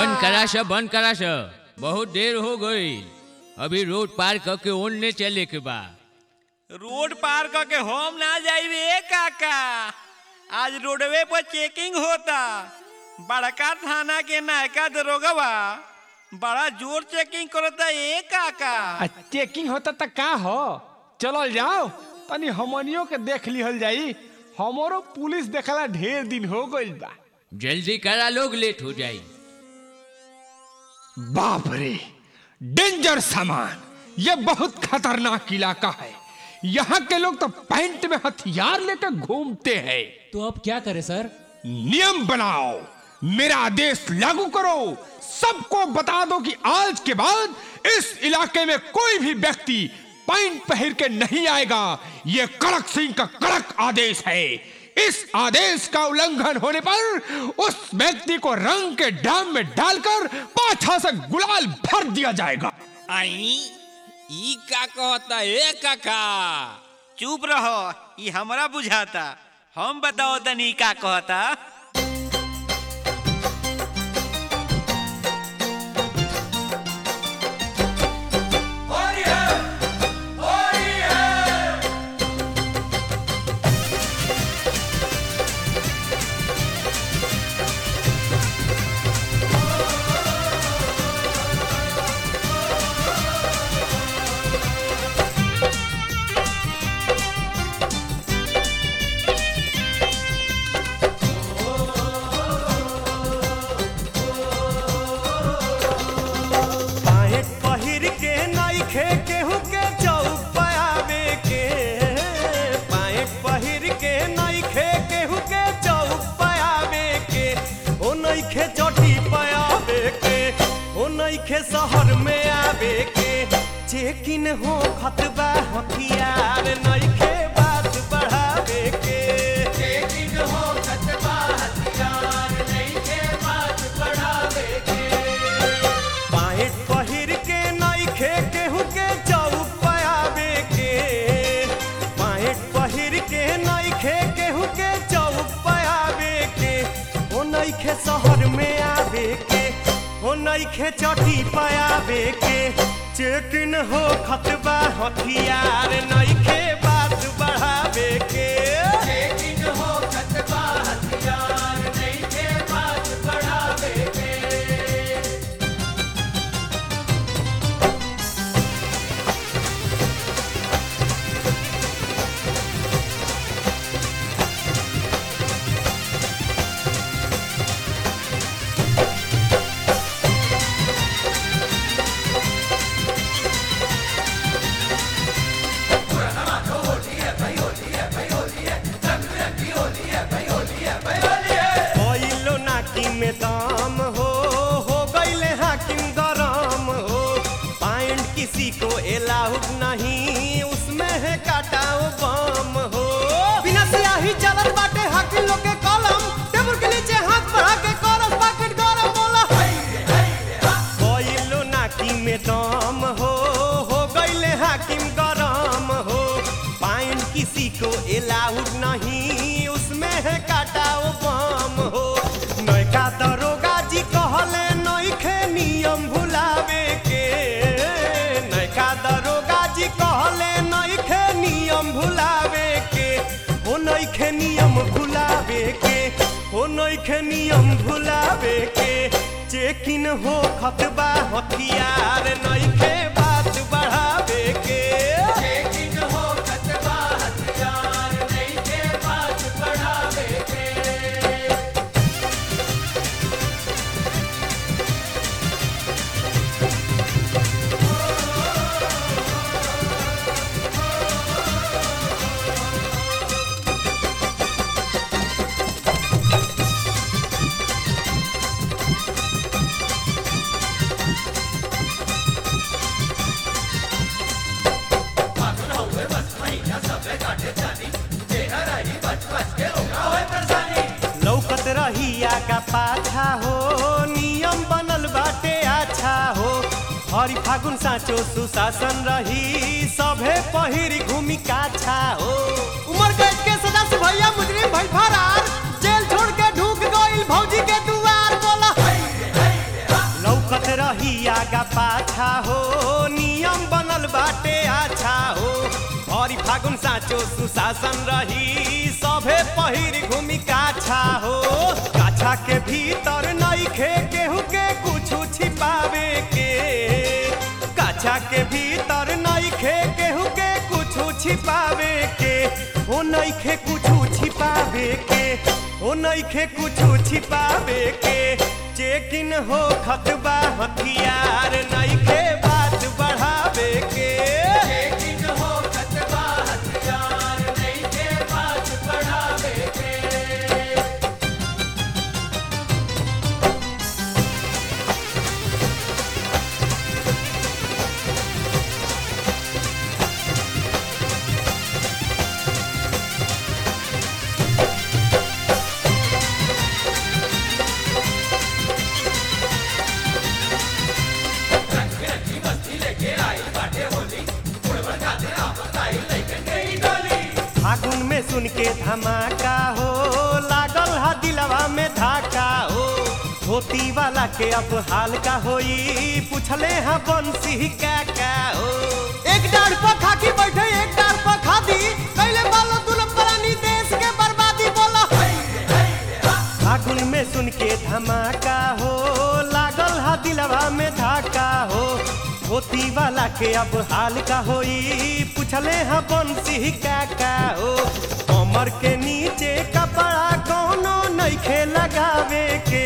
बंद करा सब बंद करा सब बहुत देर हो गई अभी रोड पार करके ओनने चले के बा रोड पार करके हम ना जाइबे काका आज रोडवे पर चेकिंग होता बड़का थाना के नायका दरोगवा बड़ा जोर चेकिंग करता ए काका आ चेकिंग होता त का हो चलल जाओ तनी हमनियों के देख लिहल जाई हमरो पुलिस देखला ढेर दिन हो गइल बा जल्दी करा लोग लेट हो जाई बाप रे डेंजर सामान ये बहुत खतरनाक इलाका है यहाँ के लोग तो पैंट में हथियार लेकर घूमते हैं तो अब क्या करें सर नियम बनाओ मेरा आदेश लागू करो सबको बता दो कि आज के बाद इस इलाके में कोई भी व्यक्ति पैंट पहन के नहीं आएगा ये कड़क सिंह का कड़क आदेश है इस आदेश का उल्लंघन होने पर उस व्यक्ति को रंग के ड्राम में डालकर पाछा से गुलाल भर दिया जाएगा आई ई का कहता ए काका चुप रहो ई हमरा बुझाता हम बताओ तनी का कहता पैंट पहिर के नइखे केहू के चौक पे आवे के पैंट पहिर के नइखे केहू के चौक पे आवे के ओ नइखे चोटी पे आवे के ओ नइखे शहर में आवे के चेकिन हो खतबा हथियार नइखे बात बढ़ावे के चेकिन हो खतबा हथियार नइखे बात बढ़ावे के पैंट पहिर के नइखे केहू के चौक पे आवे के पैंट पहिर के नइखे केहू के चौक पे आवे के ओ नइखे शहर में आवे के ओ नइखे चटी पे आवे के चेकिन हो खतबा हथियार नइखे बात बढ़ावे के चेकिन हो खतबा हथियार नइखे बात बढ़ावे के कोइलो नाकी में दाम हो हो गईले हाकिम गरम हो पाइंट किसी को एलाउड नहीं उसमें है काटाओ बम हो बिना सियाही चलत बाटे हाकिम लोग के कलम टेबल के नीचे हाथ बढ़ा के करस पैकेट गरम बोला कोइलो नाकी में दाम हो हो गईले हाकिम गरम हो पाइन किसी को एलाउड नहीं उसमें है काटाओ बम हो नयका दरोगा जी कहले नइखे नियम भुलावे के नयका दरोगा जी कहले नइखे नियम भुलावे के ओ नइखे नियम भुलावे के ओ नइखे नियम भुलावे के चेकिन हो खतबा हथियार नइखे बात बढ़ावे के चेकिन हो खतबा हथियार नइखे बात बढ़ावे के लौकत रहिया का पाछा हो नियम बनल बाटे अच्छा हो हरि फागुन साँचो सुशासन रही सभे पहिरी घूमी काछा हो उमर कैद के सदस्य भैया मुजरिम भई फरार जेल छोड़ के ढूक गइल भौजी के दुआर बोला रही आगा पाछा हो नियम बनल बाटे अच्छा हो भरी फागुन साँचो सुशासन रही सभे पहिर घूमी काछा हो काछा के भीतर नइखे केहू के कुछ छिपावे के काछा के भीतर नइखे केहू के कुछ छिपावे के ओ नइखे कुछ छिपावे के ओ नइखे कुछ छिपावे के चेकिन हो खतबा हथियार नइखे बात बढ़ावे के चेकिन हो खतबा हथियार नइखे बात बढ़ावे के फागुन में सुन के धमाका हो लागल हा दिलवा में धाका हो धोती वाला के अब हाल का होई पूछले हा बंसी का का हो एक डार पर खाकी बैठे एक डार पर खादी कैले बालो दुल्हन परानी देश के बर्बादी बोला फागुन में सुन के धमाका हो लागल हा दिलवा में धाका हो धोती वाला के अब हाल का होई पूछले हा बंसी का का हो कमर के नीचे कपड़ा कोनो नइखे लगावे के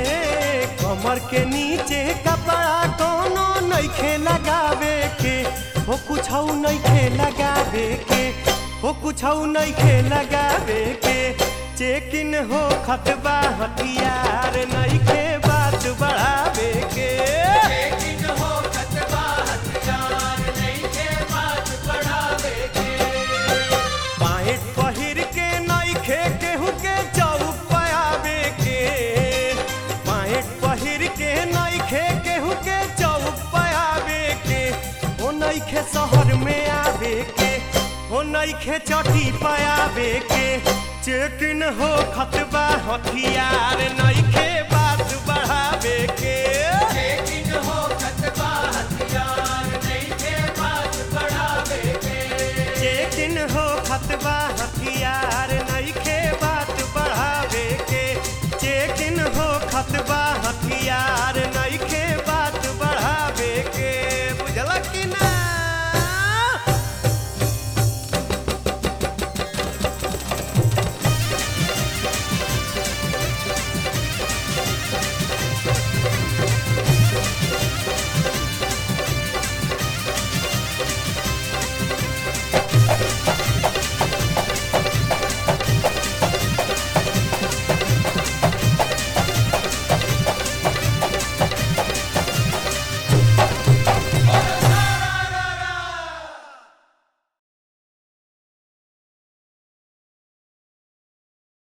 कमर के नीचे कपड़ा कोनो नइखे लगावे के हो कुछ नइखे लगावे के हो कुछ नइखे लगावे के चेकिन हो खतबा हथियार नइखे बात बढ़ावे के चेकिन हो खतबा हथियार नइखे बात बढ़ावे के बाहेट पहिर के नइखे केहू के चौक पयावे के बाहेट पहिर के नइखे केहू के चौक पयावे के ओ नइखे शहर में आवे के ओ नइखे चटी पयावे के चेकिन हो खतबा हथियार नइखे बात बढ़ावे के चेकिन हो खतबा हथियार नइखे बात बढ़ावे के चेकिन हो खतबा हथियार नइखे बात बढ़ावे के चेकिन हो खतबा हथियार